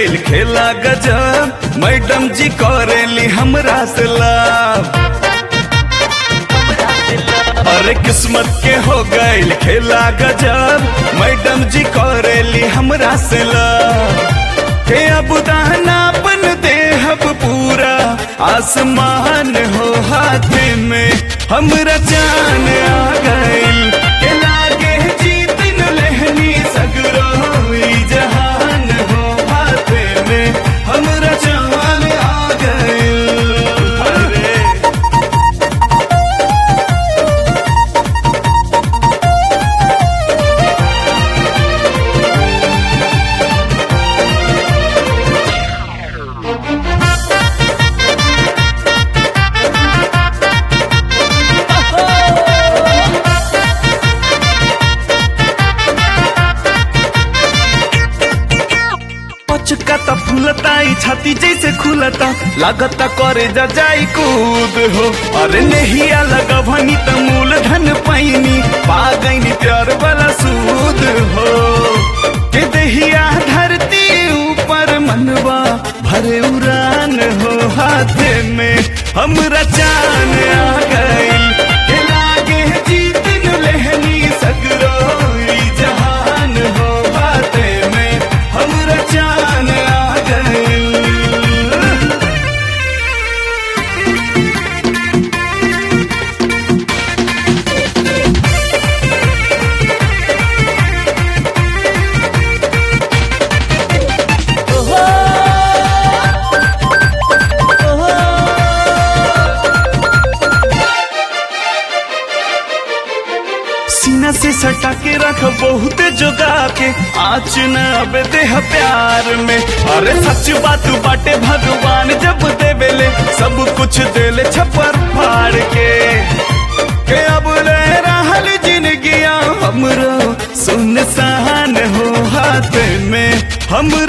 गईल खेला गजब मैडम जी करेली हमरा से लाभ अरे किस्मत के हो गईल खेला गजब मैडम जी करेली हमरा से लाभ के अब दानापन देहब पूरा आसमान हो हाथ में हमरा जान आ गईल के लागे जीत न लहनी सगरो ई जहान हो हाथ में हमरा जान आ गईल अरे पचका त फूलता ई छाती जैसे खुलता लागता करे जा जाई कूद हो अरे नहिया लगभनी त मूलधन पैनी पा गईनी प्यार वाला सूद हो के दहिया धरती ऊपर मनवा भरे उड़ान हो हाथ में हमरा चान आ गईल के लागे जीत न लहनी सगरो ई जहान हो हाथ में हमरा चान आ गईल सीना से सटा के रख बहुत जोगा के आँच न अब देह प्यार में अरे सच बात बाटे भगवान जब देवेले सब कुछ देले छपर फाड़ के के अब ले रहल जिंदगिया हमरो सुनसान हो हाथ में हम